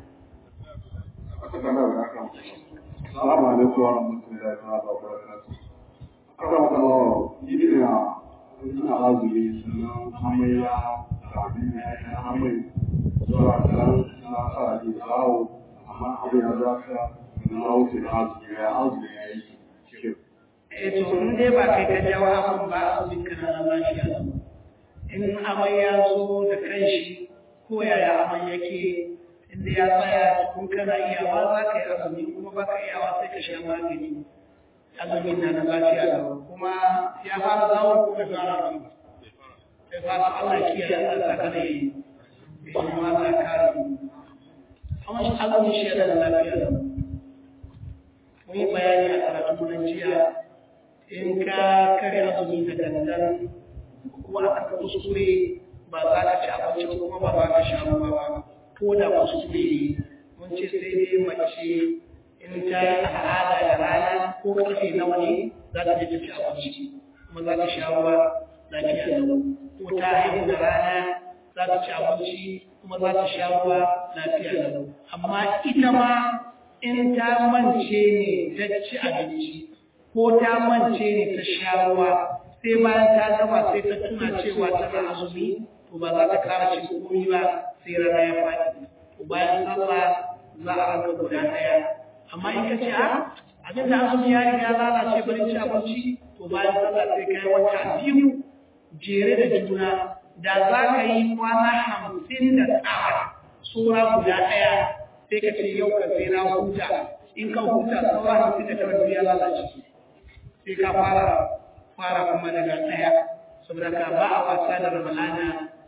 Assalamu alaikum wa rahmatullahi wa barakatuh. Aka maka lawa, yi ina ina azumi sannan hamayya da abin da ya yi hamai zuwa kan na sa ji zawo amma abin ya zafiya na wuce da azumi ya azumi ya yi cikin. eh to in dai ba kai ka jawo abin ba abin ka na lafiya in amai ya zo da kanshi ko yaya amai yake inda ya tsaya kun kana iyawa za ka yi azumi kuma ba ka iyawa sai ka sha magani azumin na na lafiya da kuma ya fara zawo ko bai fara ba sai fara Allah kiyaye Allah kada yi kuma Allah kare mu amma shi azumin shi yana da lafiya da mun yi bayani a karatu na jiya in ka kare azumi da dandan kuma aka kuskure ba za ka ci abinci kuma ba za ka sha ruwa ba ko da kuskure ne mun ce sai dai mace in ta yi al'ada da rana ko karfe nawa ne za ta je ta ci abinci kuma za ta sha ruwa lafiya lau ko ta haihu da rana za ta ci abinci kuma za ta sha ruwa lafiya lau amma ita ma in ta mance ne ta ci abinci ko ta mance ne ta sha ruwa sai bayan ta gama sai ta tuna cewa tana azumi to ba za ta kara cin komai ba sai rana ya faɗi to bayan sallah za a raba guda ɗaya amma in ka ce a abin da azumi ya riga lalace bari ci abinci to bayan sallah sai ka yi wata biyu jere da juna da za ka yi kwana hamsin da tara sura guda ɗaya sai ka ce yau ka sai na huta in ka huta saura hamsin da tara ya lalace sai ka fara fara kuma daga ɗaya saboda ka ba a wasa da ramalana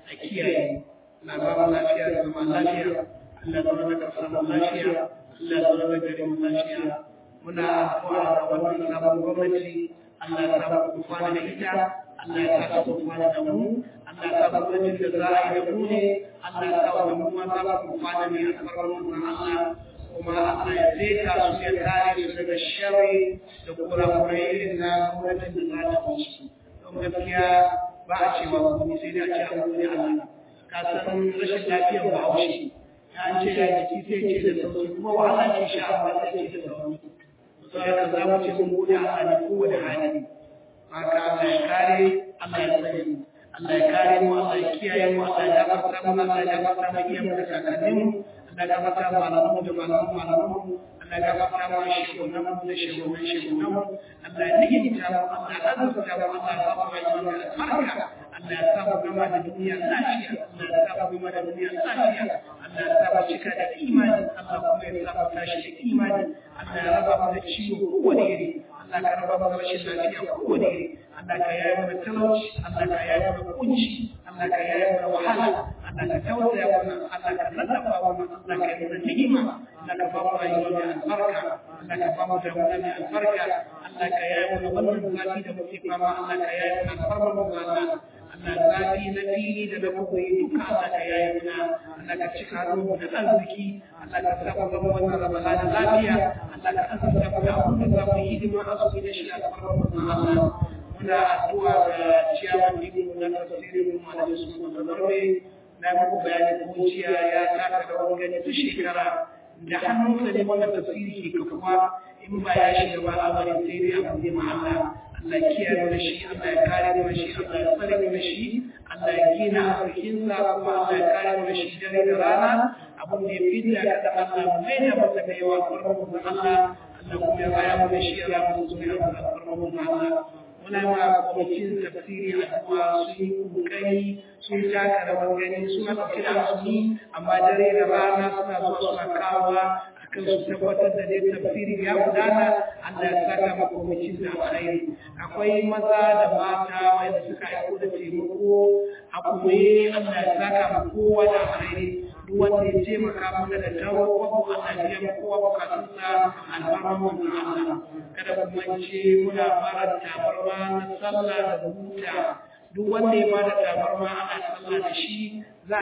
a kiyaye na ba mu lafiya da zama lafiya Allah zama da ƙasar mu lafiya Allah zama da garin mu lafiya muna addu'a da wannan sabon gwamnati Allah ya sa mu kwana da ita Allah ya sa mu kwana da mu Allah ya sa gwamnatin da za a yi da mu ne Allah ya sa mu ma za mu kwana ne a farkon Allah kuma Allah ya zeta su ya kare su daga sharri da kurakurai irin na gwamnatin da za ta wuce don gaskiya ba a cewa kuma sai dai a ce an gode Allah ka san rashin lafiyar bahaushe ya an ce ya jiki sai ce da sauki kuma wahala ce sha amma sai ce da sauki sai ka za mu ce mun gode Allah ne kowane hali haka Allah ya kare Allah ya tsare mu Allah ya kare mu Allah ya kiyaye mu Allah ya gafarta mu Allah ya gafarta mu iyamu da kakanninmu Allah ya gafarta mu malamu da malamu malamu Allah ya gafarta mu shugunan mu da shugunan shugunan mu Allah ya ni'imta mu Allah ya azurta mu Allah ya ba mu rayuwa da albarka Allah ya sa mu gama da duniya lafiya Allah ya sa mu gama da duniya lafiya Allah ya sa mu cika da imani Allah kuma ya sa mu tashi da imani Allah ya raba mu da ciwo kowane iri Allah ka raba mu da rashin lafiya kowane iri Allah ka yaye mana talauci Allah ka yaye mana kunci Allah ka yaye mana wahala Allah ka tausaya mana Allah ka lallafa mana Allah ka yi mana ni'ima Allah ka ba mu rayuwa mai albarka Allah ka ba mu damuna mai albarka Allah ka yaye mana wannan zafi da muke fama Allah ka yaye mana alfarma mu Allah Allah zafi na fili da na koyi duka Allah ka yaye mana Allah ka cika hannu da arziki Allah ka sa mu zama wannan ramadana lafiya Allah ka azurta mu da abin da za mu yi hidima a su da shi alfarma mu Allah muna addu'a ga ciyawan dikin na tafsirin mu da su da zarbe na muku bayani kuciya ya taka da wani gani duk shekara da hannunsa ne wannan tafsiri ke kafuwa in ba ya shiga ba lamarin sai dai abu ne ma'ana Allah kiyaye da shi Allah ya kare da shi Allah ya tsare da shi Allah ya gina arzikinsa kuma Allah ya kare da shi dare da rana abun da ya fita ka da Allah mai da masa da yawa farkon Allah Allah kuma ya baya da shi ya mu zuwa farkon Allah muna ma kwamitin tafsiri a kuma sun yi kokari sun taka rawar gani suna ɗauke da asuni amma dare da rana suna zuwa suna kawowa akan su tabbatar da dai tafsiri ya gudana Allah ya saka ma kwamitin da alkhairi akwai maza da mata wanda suka aiko da taimako a koye Allah ya saka ma kowa da alkhairi duk wanda ya taimaka mana da tawo ko Allah ya biya kowa bukatunsa alfarman Allah kada ku mance muna fara tabarma na sallah da buta duk wanda ya bada tabarma ana sallah da shi